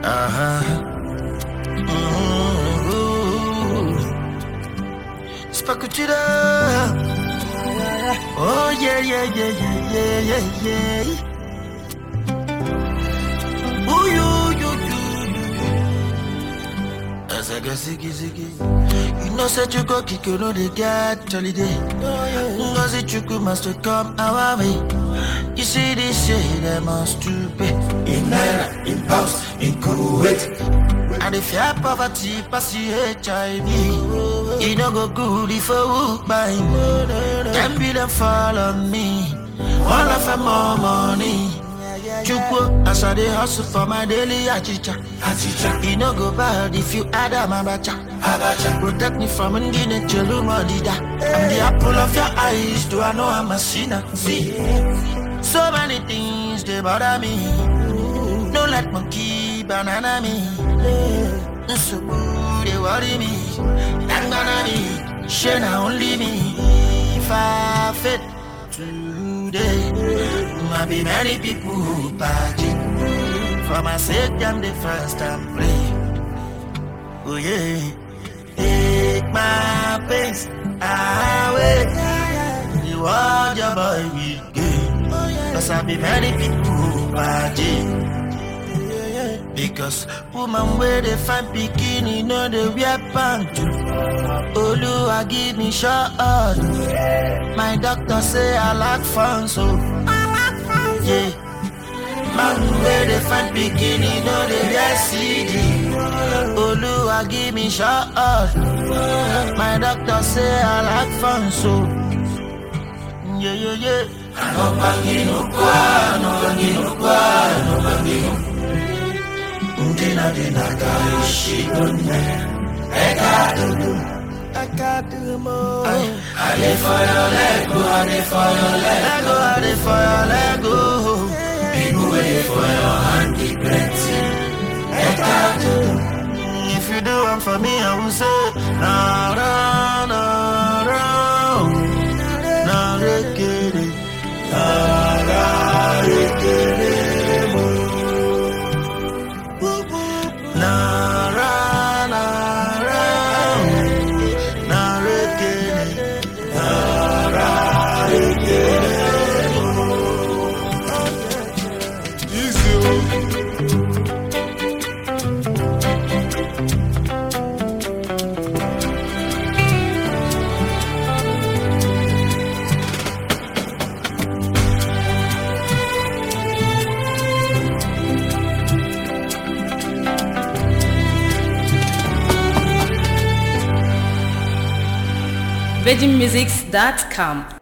Uh-huh. Ooh. Spakuchida. Oh yeah, yeah, yeah, yeah, yeah, yeah, yeah. Ooh, you, you, you, you. As I go ziggy, ziggy. You know, said you go kick, you know they get holiday. Ngozi Chukwu must come our way. You see this shit, they must to pay. in Naira, in pounds, in Kuwait. And if you have poverty, pass you HIV. You no go good if you walk by me. Ten billion fall on me. All of them more money. Chukwu, as I dey hustle for my daily achicha. Achicha, You no go bad if you add a mabacha. Abacha, Protect me from Ngine Chelumodida. I'm the apple of your eyes. Do I know I'm a sinner? See, so many things they bother me. No let monkey banana me. So they worry me. Thank me. Shana only me. If I fit today, might be many people who party. For my sake, I'm the first time play. Oh yeah. Take my pains away. You want your boy with game. Cause I be many people who party. Because woman where they find bikini, know they wear pants. Olu, I give me shot. My doctor say I lack fun, so yeah. Man where they find bikini, know they wear CD. Olu, I give me shot. My doctor say I lack fun, so yeah, yeah, yeah. no bangino kwa, no bangino kwa, no bangino. Ndina dina kaishi dunne, eka dudu. I got the more. I dey for your leg, go, I dey for your leg. Let go, I dey for your leg, go. People wait for your hand, the plenty. Eka dudu. If you do one for me, I will say, na na na na, na rekere, na na rekere mo. Na ra na ra, na rekere, na ra rekere mo. Easy, oh. VeggieMusics.com